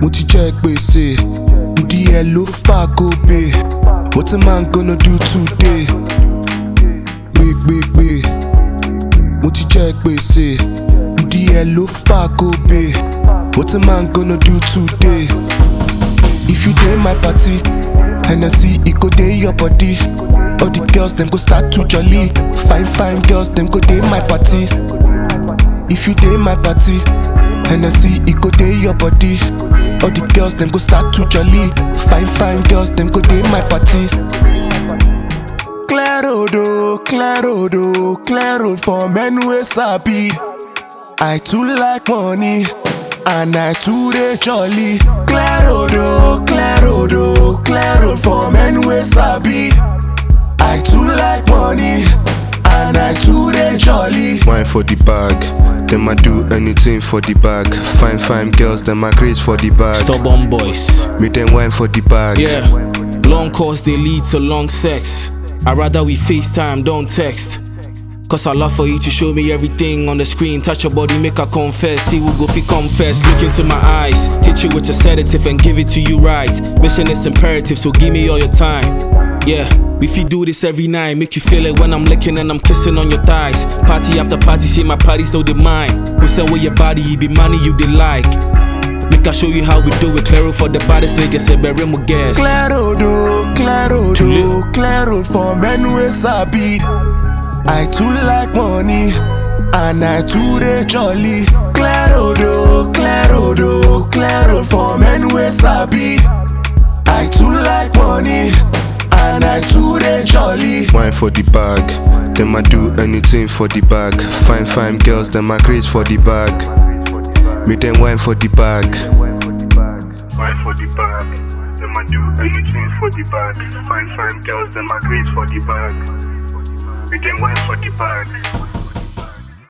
mo ti jẹ gbèsè ìdí ẹ ló fà gòbè what a man gonna do today gbégbégbé mo ti jẹ gbèsè ìdí ẹ ló fà gòbè what a man gonna do today if you dey my party hennessy e go dey your body all the girls dem go start to jolly fine fine girls dem go dey my party if you dey my party hennessy e go dey your body all the girls dem go start to jolly fine fine girls dem go dey my party. clear road o clear road o clear road for men wey sabi i too like money and i too dey jolly clear road o clear road o clear road for men wey sabi i too like money and i too dey jolly. Wine for the bag, them I do anything for the bag. Fine, fine girls, them I grace for the bag. Stubborn boys. Me them wine for the bag. Yeah. Long calls they lead to long sex. I rather we FaceTime, don't text. Cause I love for you to show me everything on the screen. Touch your body, make her confess. See who go fi confess. Look into my eyes, hit you with a sedative and give it to you right. Mission is imperative, so give me all your time. Yeah, we fi do this every night. Make you feel it when I'm licking and I'm kissing on your thighs. Party after party, see my party still the mine. We sell with your body, it be money you dey like. Make I show you how we do it. Clear for the baddest niggas, say bury my gas. clear road o clear road o clear road for men wey sabi i too like money and i too dey jolly clear road o clear road o clear road for men wey sabi i too like money and i too dey jolly. Wine for the bag, them I do anything for the bag. Fine, fine girls, them I grace for the bag. Me them wine for the bag. Wine for the bag. Them I do anything for the bag. Fine, fine girls, them I grace for the bag. We them wine for the bag.